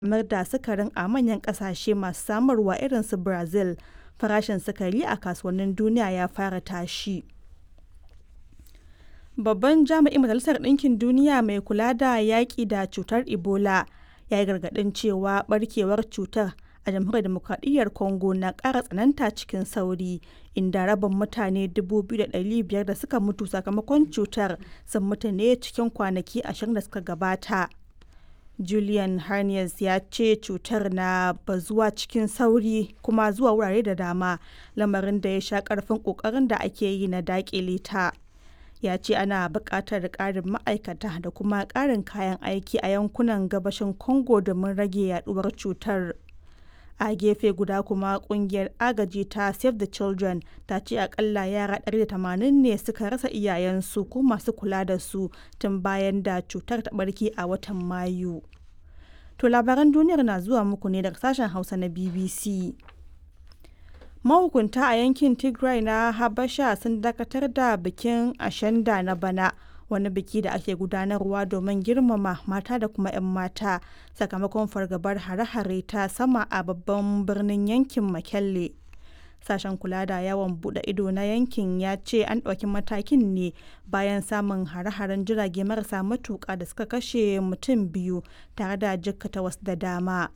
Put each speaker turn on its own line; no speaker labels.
samar da sukarin a manyan ƙasashe masu samarwa irin su Brazil, farashin sukari a kasuwannin duniya ya fara tashi. Babban jami'in Majalisar Ɗinkin Duniya mai kula da yaƙi da cutar Ebola ya yi gargaɗin cewa ɓarkewar cutar a Jamhuriyar Dimokuraɗiyyar Congo na ƙara tsananta cikin sauri, inda rabin mutane 2,500 da suka mutu sakamakon cutar sun mutu ne cikin kwanaki ashirin da suka gabata. Julian Harness ya ce cutar na bazuwa cikin sauri kuma zuwa wurare da dama, lamarin da ya sha ƙarfin ƙoƙarin da ake yi na daƙile ta. Ya ce ana buƙatar ƙarin ma'aikata da kuma ƙarin kayan aiki a yankunan gabashin Congo domin rage yaɗuwar cutar. A gefe guda kuma ƙungiyar agaji ta Save the Children ta ce akalla yara 180 ne suka rasa iyayensu ko masu kula da su tun bayan da cutar ta ɓarke a watan Mayu. To labaran duniyar na zuwa muku ne daga sashen Hausa na BBC. Mahukunta a yankin Tigray na Habasha sun dakatar da bikin Ashanda na bana. wani biki da ake gudanarwa domin girmama mata da kuma 'yan mata sakamakon fargabar hare-hare ta sama a babban birnin yankin Mekelle. Sashen kula da yawon bude ido na yankin ya ce an ɗauki matakin ne bayan samun hare-haren jirage marasa matuƙa da suka kashe mutum biyu tare da jikkata wasu da dama.